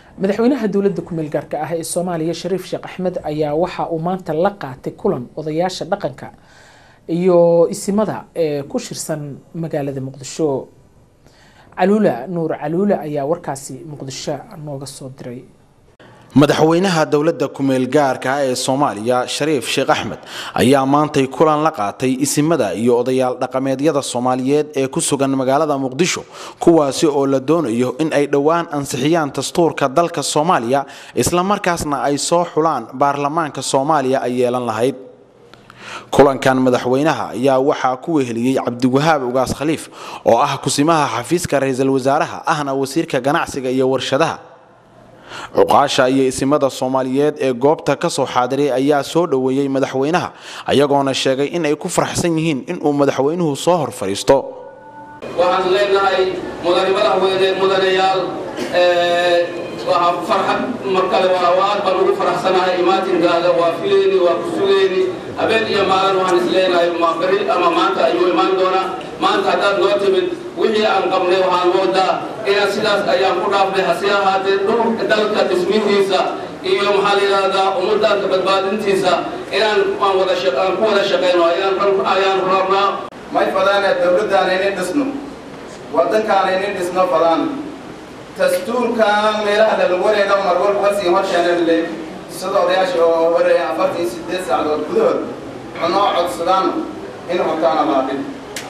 madaxweynaha dowladda ku-meel gaarka ah ee soomaaliya shariif sheekh axmed ayaa waxa uu maanta la qaatay kulan odayaasha dhaqanka iyo isimada ee ku shirsan magaalada muqdisho caluula nuur caluula ayaa warkaasi muqdisho nooga soo diray madaxweynaha dowladda ku-meel gaarka ee soomaaliya shariif sheekh axmed ayaa maantay kulan la qaatay isimada iyo odayaal dhaqameedyada soomaaliyeed ee ku sugan magaalada muqdisho kuwaasi oo la doonayo in ay dhowaan ansixiyaan dastuurka dalka soomaaliya islamarkaasna ay soo xulaan baarlamaanka soomaaliya ay yeelan lahayd kulankan madaxweynaha ayaa waxaa ku weheliyey cabdiwahaab ugaas khaliif oo ah kusimaha xafiiska ra-iisul wasaaraha ahna wasiirka ganacsiga iyo warshadaha cuqaasha iyo isimada soomaaliyeed ee goobta ka soo xaadiray ayaa soo dhoweeyey madaxweynaha ayagoona sheegay in ay ku faraxsan yihiin inuu madaxweynuhu soo hor fadhiisto waxaan leenahay mudane madaxweyne mudanayaal waa farxad mar kale waa aad baan ugu faraxsanahay imaatinkaada waa filayni waa ku sugayni habeen iyo maalin waxaan is leenahay ma beri ama maanta ayuu imaan doonaa maanta haddaad noo timid wixii aan qabnay waxaan moodaa inaan sidaas ayaan ku dhaafnay hase ahaatee dhulka dalka dhismihiisa iyo maxaa la yidhahdaa ummaddaanka badbaadintiisa inaan aan wada aan ku wada shaqayno ayaan ayaan rabnaa may fadaane dowladdaana inin dhisno waddankaana inin dhisno fadaan dastuurkan meelaha lalawareega mar walba kasii horsheenanle sida odayaasha oo horeeya afartan iyo sideed saacadood gudahood cunoo codsadaan in hortaana laadhin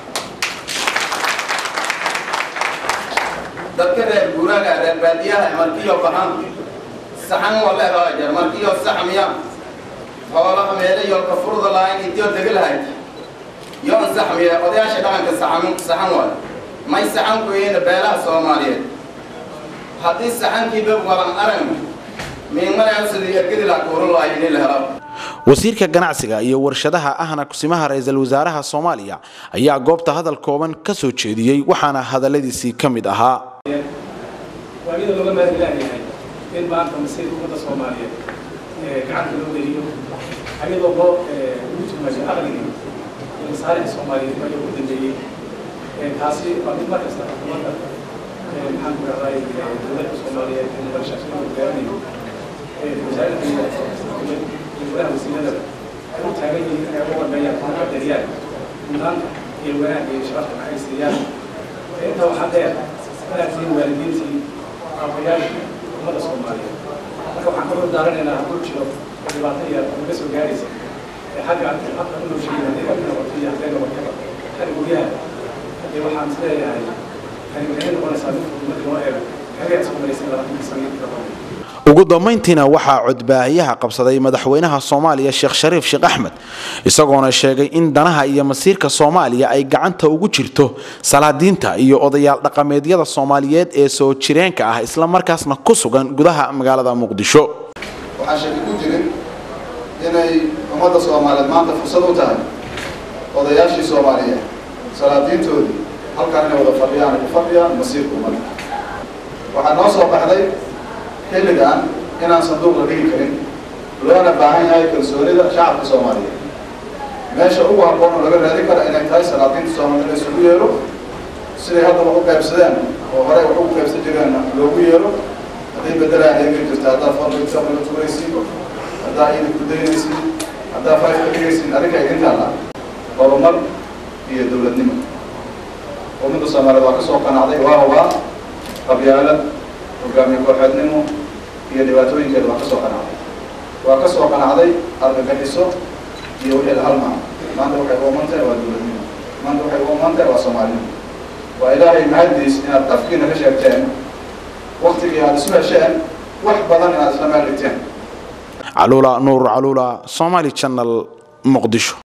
dadka reer guuraaga reer baadiyaha markiyo bahan saxan wala haajar markiyo saxmiya xoolaha meele yoolka furda lahayn intiyo degi lahayd yoon saxmiya odayaasha dhaqanka saxan saxan waay may saxan ku yihiin beelaha soomaaliyeed haddii saxankiiba walan arag miimanayo sidii ergadi la kuuran lahay in la helo wasiirka ganacsiga iyo warshadaha ahna kusimaha ra-iisul wasaaraha soomaaliya ayaa goobta hadal kooban ka soo jeediyey waxaana hadaladiisii ka mid ahaa waa iyadoo looga maadilaayahay in maanta masiirka ummadda soomaaliyeed gacanta loo geliyo ayadoo loo ugu tilmaamay aqligii iyo masaalixda soomaaliyeed ayaa ugu dambeeyey taasi waa mid markasta xukuumadda maxaan ku rahday dowladda soomaaliyeed ee muqdisho hogaamiyo wasaaradda iyo golaha wasiirada ay u taagan yihiin inay uga warmeeyaan kuna qadariyaan mudnaanta iyo wanaagga iyo sharafta maxay siiyaan intaa waxaa dheer inaad tihiin waalidiintii aabayaashii ummadda soomaaliyeed marka waxaan ka hordaaranaynaa hadduu jiro dhibaato yar naga soo gaaraysa ee xagga habka u noosheeyay hadday ka noqoto iyo hadday noqotaba xagga guryaha haddii waxaan is leeyahay tani waxay noqonaysaa mid ummadda loo eego xagaad soo maraysa labaatanka sanaadka hore ugu dambayntiina waxaa codbaahiyaha qabsaday madaxweynaha soomaaliya sheekh shariif sheekh axmed isagoona sheegay in danaha iyo masiirka soomaaliya ay gacanta ugu jirto salaadiinta iyo odayaal dhaqameedyada soomaaliyeed ee soo jireenka ah islamarkaasna ku sugan gudaha magaalada muqdisho waxaan shaki ku jirin inay ummadda soomaaliyeed maanta fursad u tahay odayaashii soomaaliyeed salaadiintoodii halkaan inay wada fadhiyaan ay ku fadhiyaan masiirka ummadda waxaa noo soo baxday xilligan inaan sanduuq la dhigi karin loona baahan yahay kalsoonida shacabka soomaaliyeed meesha ugu habboon oo laga raadin kara inay tahay salaadiinta soomaaliya in isugu yeero siday hadda wax u qaybsadeen oo horey wax ugu qaybsan jireenna loogu yeero hadday beddelaan eegi jirta haddaa fadlka la tuuraysiin haddaa iidi ku daynaysiin haddaa fayf ka dhigaysiin adinka idin taalla horumar iyo dowladnimo ummadda soomaaliyeed waa ka soo qanacday waa hubaa qabyaalad hogaamiye kooxeednimo iyo dhibaatooyinkeeda waa ka soo qanacday waa ka soo qanacday argagixiso iyo wixii la halmaa maanta waxay u oman tahay waa dowladnimo maanta waxay u oman tahay waa soomaalinimo waa ilaahay mahadiis inaad afkiina ka sheegteen waktigii aad isu hesheen wax badan inaad isla meel dhigteen caluula nuur caluula somaali channel muqdisho